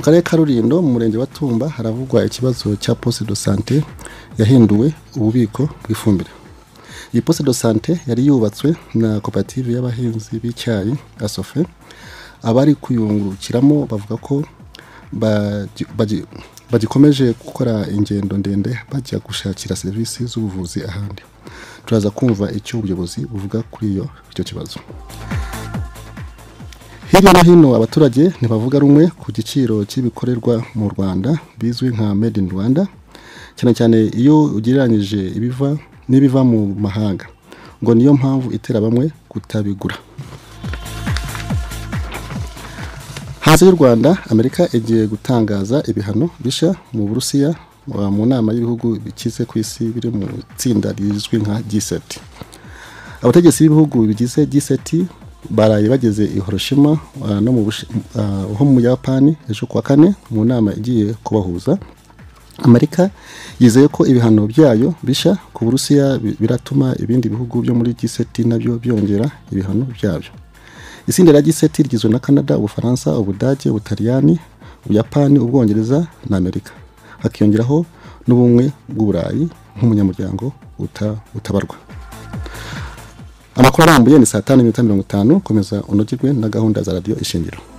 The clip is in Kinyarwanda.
karere ka rulindo mu murenge wa tumba haravugwa ikibazo cya poste de sante yahinduwe ububiko bw'ifumbire iyi poste de sante yari yubatswe na koperative y'abahinzi b'icyayi asofe abari kuyungurukiramo bavuga ko baji- baji- bagikomeje gukora ingendo ndende bajya gushakira serivisi z'ubuvuzi ahandi turaza kumva icyo ubuyobozi buvuga kuri iyo icyo kibazo hirya no hino abaturage ntibavuga rumwe ku giciro cy'ibikorerwa mu rwanda bizwi nka made in rwanda cyane cyane iyo ugereranyije ibiva n'ibiva mu mahanga ngo niyo mpamvu itera bamwe kutabigura hanze y'u rwanda amerika igiye gutangaza ibihano bishya mu burusiya wa- mu nama y'ibihugu bikize ku isi biri mu itsinda rizwi nka g7 abategetsi b'ibihugu bigize G7 baraye bageze i Hiroshima ah, no mu Bushi- ah, ho mu Yapani ejo kuwa kane mu nama igiye kubahuza Amerika yizeye ko ibihano byayo bisha ku Burusiya bi- biratuma ibindi bihugu byo muri G7 nabyo byongera ibihano byabyo itsinda rya G7 rigizwe na Canada Ubufaransa Ubudage Ubutaliyani Ubuyapani Ubwongereza na Amerika hakiyongeraho n'ubumwe bw'Uburayi nk'umunyamuryango uta- utabarwa amakuru arambuye ni saa tanu n'iminota mirongo itanu komeza unogirwe na gahunda za radiyo ishingiro